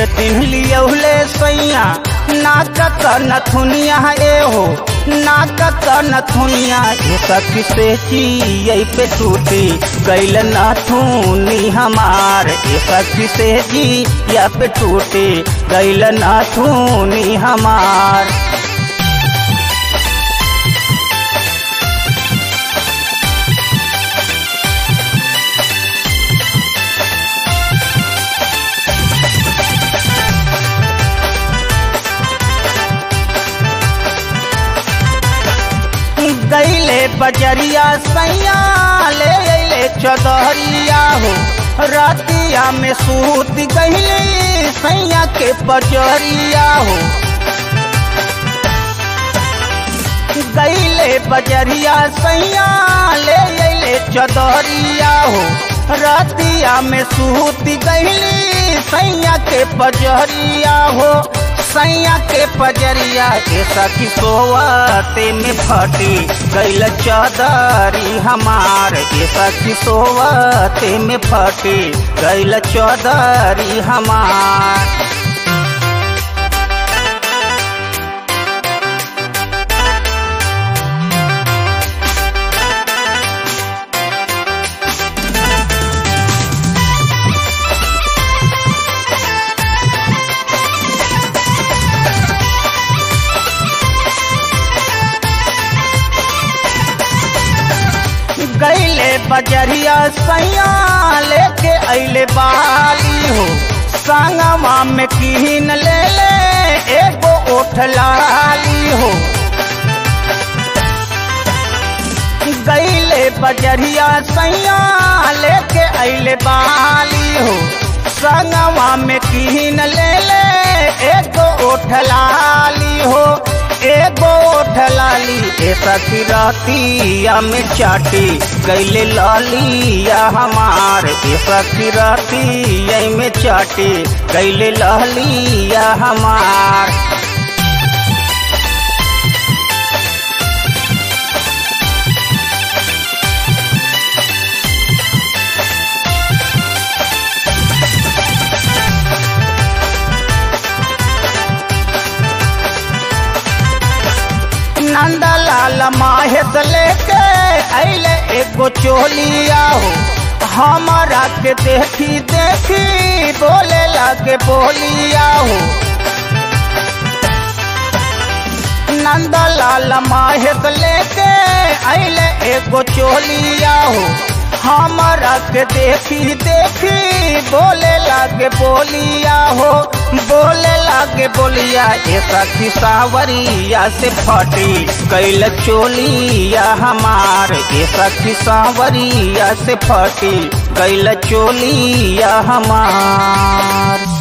दिन लियौले सैया नाकत नथुनिया ए हो नाकत नथुनिया ए सखी से जियै पे टूटी गैल नथुनी हमार ए सखी से जिया पे टूटी गैल नथुनी हमार गैले बजरिया सैया ले अले चदरिया हो रातिया में सूत गैले सैया के बजरिया हो गैले बजरिया सैया ले अले चदरिया हो रातिया में सूत गैली सैया के बजरिया हो सैया के पजरिया के सखी सोवते में फटी गैल चौदरी हमार के सखी सोवते में फटी गैल चौदरी हमार गैले बजरिया सैया लेके अले बाली हो संगवा में किन ले ले एगो ओठ लाली हो गैले बजरिया सैया लेके अले बाली हो संगवा में किन ले ले एगो ओठ लाली हो एगो ठलाली ए सखी रातिया में चाटी गैले लालिया हमार ए सखी रातिया में चाटी गैले लालिया हमार नंदलाल माहेश लेके अले एगो चोलिया हो हमारा के देखी देखी बोले लगे बोलिया हो नंदलाल माहेश लेके अले एगो चोलिया हो हमारा के देखी देखी बोले लागे बोलिया हो बोले लागे बोलिया ए सखी सावरिया से फटी कैल चोलिया हमार ए सखी सावरिया से फटी कैल चोलिया हमार